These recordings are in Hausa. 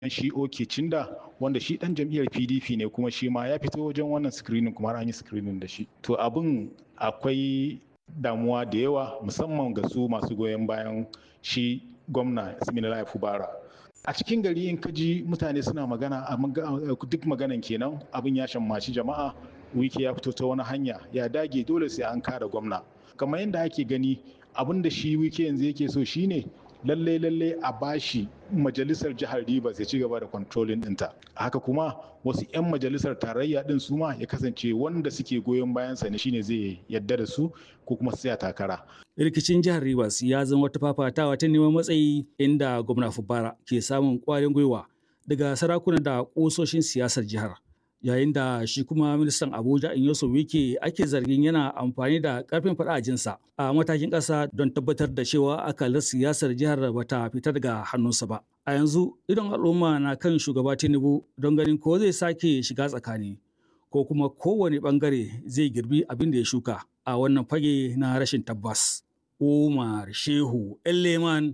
shi oke cinda wanda shi dan jam'iyyar pdp ne kuma shi ma ya fito wajen wannan screening kuma an yi screening da shi to abin akwai damuwa da yawa musamman ga su masu goyon bayan shi gwamna siminala fubara a cikin gari in kaji mutane suna magana duk maganan kenan abin ya shammaci jama'a wike ya fito ta wani hanya ya dage dole sai an kare gwamna kamar yadda ake gani abin da shi wike yanzu yake so shine lallai lallai a bashi majalisar jihar Rivers ya ci gaba da controlling ɗinta. Haka kuma wasu 'yan majalisar tarayya ɗin su ma ya kasance wanda suke goyon bayansa ne shine zai yadda da su ko kuma su takara. Rikicin jihar Rivers ya zama wata fafatawa ta neman matsayi inda gwamna Fubara ke samun ƙwarin gwiwa daga sarakuna da ƙososhin siyasar jihar. yayin da shi kuma ministan abuja inyoso wike ake zargin yana amfani da karfin jinsa a matakin ƙasa don tabbatar da cewa akalar siyasar jihar bata fita daga hannunsa ba a yanzu idon al'umma na kan shugaba tinubu don ganin ko zai sake shiga tsakani ko kuma kowane bangare zai girbi abin da ya shuka a wannan fage na rashin tabbas umar shehu leman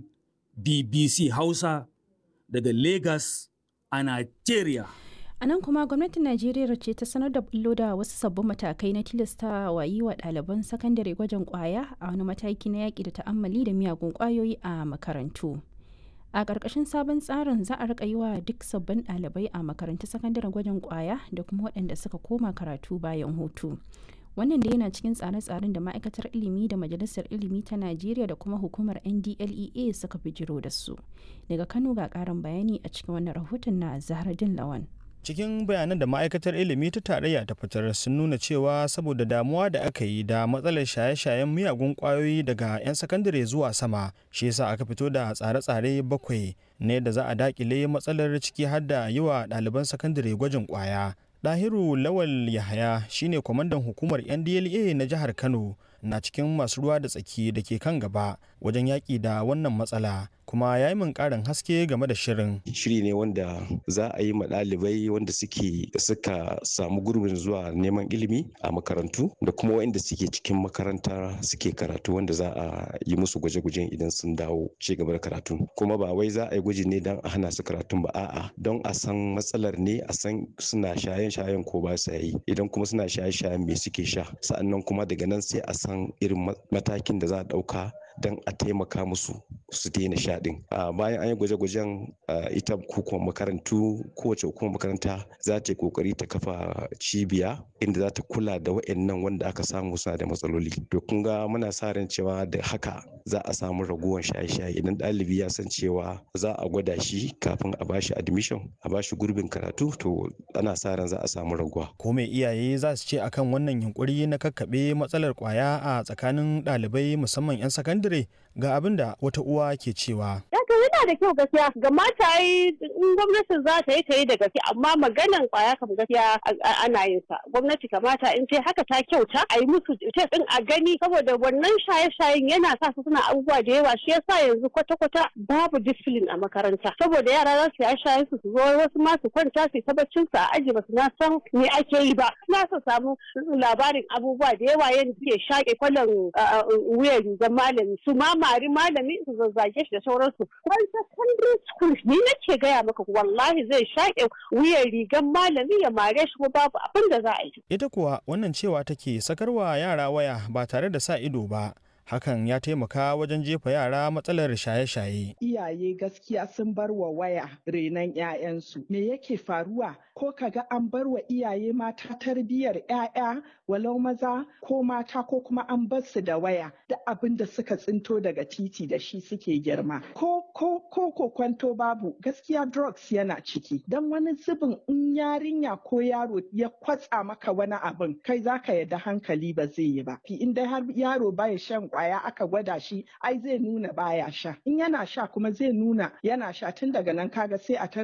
bbc hausa daga lagos a nigeria A nan kuma gwamnatin Najeriya ce ta sanar da bullo da wasu sabbin matakai na tilasta wa yi wa ɗaliban sakandare gwajin ƙwaya a wani mataki na yaƙi da ta'ammali da miyagun ƙwayoyi a makarantu. A ƙarƙashin sabon tsarin za a riƙa yi wa duk sabbin ɗalibai a makarantu sakandare gwajin ƙwaya da kuma waɗanda suka koma karatu bayan hutu. Wannan da yana cikin tsare-tsaren da ma'aikatar ilimi da majalisar ilimi ta Najeriya da kuma hukumar NDLEA suka bijiro da su. Daga Kano ga ƙarin bayani a cikin wannan rahoton na Zahraddin Lawan. cikin bayanan da ma'aikatar ilimi ta tarayya ta fitar sun nuna cewa saboda damuwa da aka yi da matsalar shaye-shayen miyagun kwayoyi daga 'yan sakandare zuwa sama shi yasa aka fito da tsare-tsare bakwai ne da za a dakile matsalar ciki har da yi wa ɗaliban sakandare gwajin kwaya Dahiru Lawal Yahaya shine kwamandan hukumar NDLA na jihar Kano na cikin masu ruwa da tsaki da ke kan gaba wajen yaƙi da wannan matsala kuma ya yi min ƙarin haske game da shirin. Shiri ne wanda za a yi ma ɗalibai wanda suke suka samu gurbin zuwa neman ilimi a makarantu da kuma waɗanda suke cikin makaranta suke karatu wanda za a yi musu gwaje-gwajen idan sun dawo ci gaba da karatu. Kuma ba wai za a yi gwaji ne don a hana su karatun ba a'a don a san matsalar ne a san suna shayen-shayen ko ba sa yi idan kuma suna shaye-shayen me suke sha sa'annan kuma daga nan sai a san irin matakin da za a ɗauka don a taimaka musu su daina sha din bayan an yi gwaje-gwajen ita hukumar makarantu kowace hukumar makaranta za ta yi kokari ta kafa cibiya inda za ta kula da wa'annan wanda aka samu suna da matsaloli to kun ga muna sa ran cewa da haka za a samu raguwar shaye-shaye idan ɗalibi ya san cewa za a gwada shi kafin a bashi admission a bashi gurbin karatu to ana sa ran za a samu raguwa ko mai iyaye za su ce akan wannan yunkuri na kakkaɓe matsalar kwaya a tsakanin ɗalibai musamman 'yan sakandare ga abin da wata uwa ke cewa. Daga yana da kyau gaskiya ga mata yi in gwamnatin za ta yi ta yi da gaske amma maganan kwaya kam gaskiya ana yin sa gwamnati kamata in ce haka ta kyauta a yi musu test din a gani saboda wannan shaye-shayen yana sa su suna abubuwa da yawa shi yasa yanzu kwata-kwata babu discipline a makaranta saboda yara za su yi shayen su su zo wasu ma su kwanta su tabbacin su a aji ba su na san me ake yi ba na su samu labarin abubuwa da yawa yadda suke shaƙe kwallon wuyan rigar malami su ma mari malami su zazzage shi da sauransu wani secondary school ni nake gaya maka wallahi zai shaƙe wuyan rigar malami ya mare shi kuma babu abin da za a yi ita kuwa wannan cewa take sakarwa yara waya ba tare da sa ido ba hakan ya taimaka wajen jefa yara matsalar shaye-shaye. Iyaye gaskiya sun bar wa waya renon 'ya'yansu. Me yake faruwa? Ko kaga an bar wa iyaye mata tarbiyyar 'ya'ya walau maza ko mata ko kuma an bar su da waya da abin da suka tsinto daga titi da shi suke girma. Ko ko ko ko kwanto babu gaskiya drugs yana ciki. Dan wani zubin in yarinya ko yaro ya kwatsa maka wani abin kai zaka yadda hankali ba zai yi ba. In dai har yaro baya shan kwaya aka gwada shi ai zai nuna baya sha in yana sha kuma zai nuna yana sha tun daga nan kaga sai a